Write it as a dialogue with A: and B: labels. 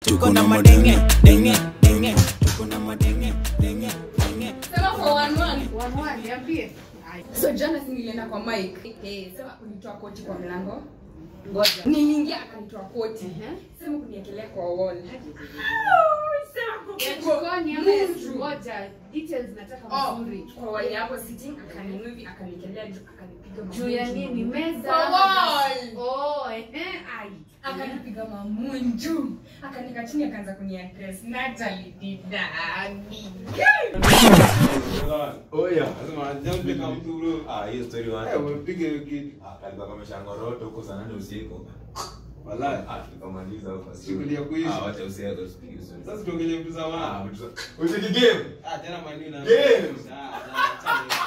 A: tuko na madenge denge denge tuko na madenge denge denge
B: Sema for one one.
C: One one, niambie.
B: So jana si nilienda kwa Mike. Eh, sema kunitoa koti kwa mlango. Ngoja. Niliingia akanitoa koti.
C: Ehe.
B: Sema kuniekelea kwa wall.
C: Ya jikoni ama ya ngoja, details nataka
B: Oh,
C: mzuri.
B: kwa wall hapo sitting akaninua hivi akanikelea juu akanipiga
C: Juu ya nini? Meza.
B: Kwa wall.
C: Oh, ehe, ai.
B: Akanipiga mamunju. Akanika chini akaanza kuniaddress. Natalie didadi.
D: Oya, lazima jambe kama mtu bro.
E: Ah, hiyo story wacha.
D: Eh, umepige hiyo kitu.
E: Ah, kalikuwa kameshangoroto huko saa nane usiku.
D: Wallahi.
E: Ah, tukamaliza huko.
D: Shughuli ya kuishi.
E: Ah, wacha usiache usipige story.
D: Sasa tuongelee vitu za
E: Ah,
D: wana.
E: vitu za- Ucheki game.
D: Ah, tena manu na.
E: Games.
D: Ah, ah, ah,